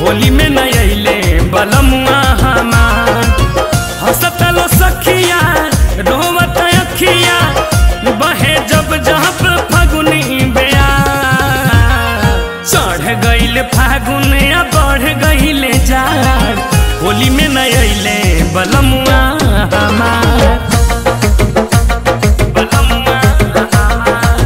होली में न अइले बलमुआ हमार हंसतलो सखिया रोवत अखिया बहे जब जब फगुनी बेया चढ़ गइल फागुन या बढ़ गइले जार होली में न अइले बलमुआ हमार बलमुआ हमार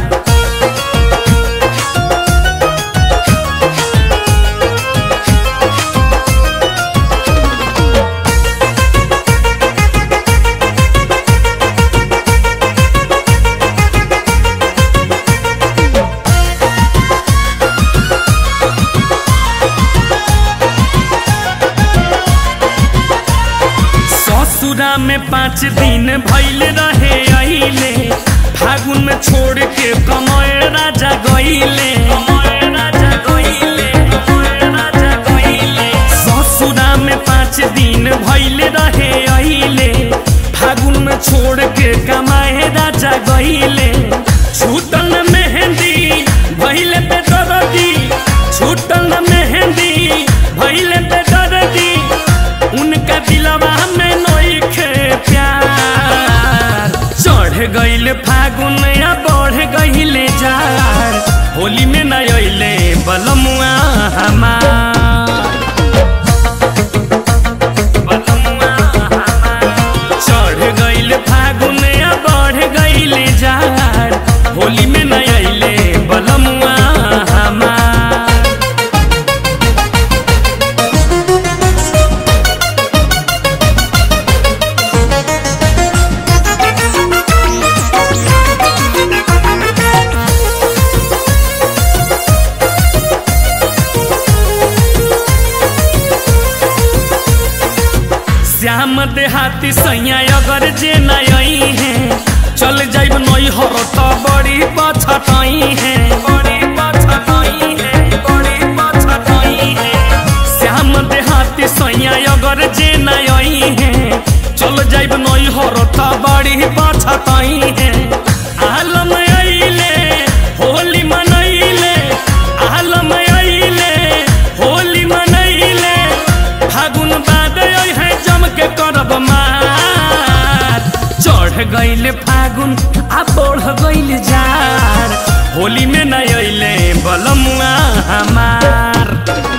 ससुरा में पाँच दिन भैल रहे अइले फागुन में छोड़ के कमय राजा गइले ससुरा में पाँच दिन भैल रहे अइले फागुन में छोड़ के कमाए राजा गइले छूटल मेहंदी भैले पे दरदी छूटल मेहंदी भैले पे दरदी उनका दिलवा में नोखे प्यार चढ़ गइल फागुन या बढ़ गइले जार होली में न अइले बलमुआ हमार बलमुआ हमार। चढ़ गइल फागुन या बढ़ गइले जार होली में न अइले बलमुआ हमार श्याम देहाती सैया अगर जे नई है चल जाइब नई हर तो बड़ी पछतई है बड़ी पछतई है बड़ी पछतई है श्याम देहाती सैया अगर जे नई है चल जाइब नई हर तो बड़ी पछतई है आलम अइले होली मनैले आलम अइले होली मनैले फागुन बाद है जम के करब मार चढ़ गइल फागुन आ बढ़ गइल जार होली में न अइले बलमुआ हमार